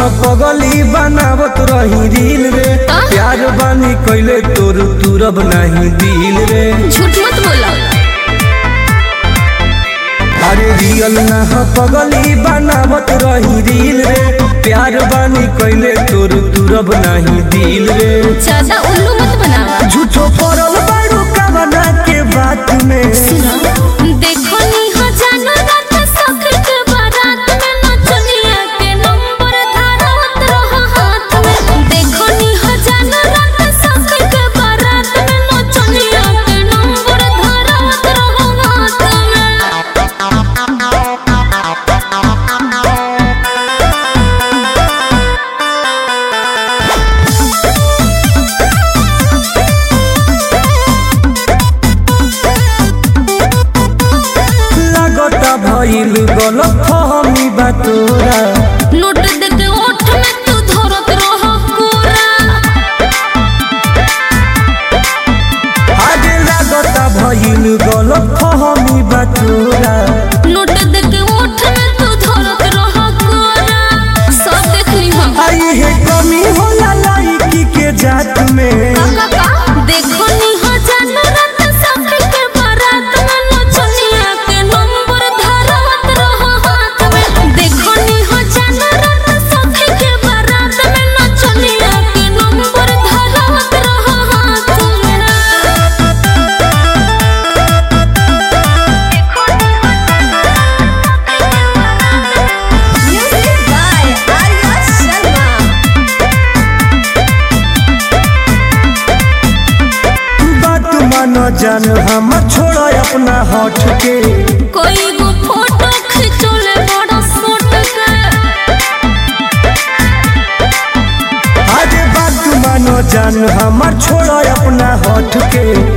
पगली बनावत रही रील रे का? प्यार बानी कैले तोर तुरब नहीं दिल रे झूठ मत बोला अरे रियल ना ह पगली बनावत रही रील रे प्यार बानी कैले तोर तुरब नहीं दिल रे ज्यादा उल्लू मत बनावा झूठो पड़ल बारू कवना के बात में देखो नी हो जानो रात सखर के बारात में नचनिया के नंबर धारत रहो हाथ में देखो नी हो जानो रात सखर के बारात में नचनिया के नंबर धारत रहो हाथ में लगता भइल गलत फहमी बा तोरा नोट दे के ओठ में तू धरत रहो कोरा आगे लगता भइल गलत फहमी बा तोरा नोट दे के ओठ में तू धरत रहो कोरा सब देख ली हम आई है कमी होला लाइकी के जात में देखो नी हो जानो रात सखी के बारात में नचनिया के नंबर धरत रहो हाथ में देखो नी हो जानो रात सखी के बारात में नचनिया के नंबर धरत रहो हाथ में म्यूजिक बाय आर्या शर्मा बात मानो जान हम छोड़ अपना हट के कोई गो फोटो खिंचोले बड़ा सोट के आगे बात मानो जान हम छोड़ अपना हट के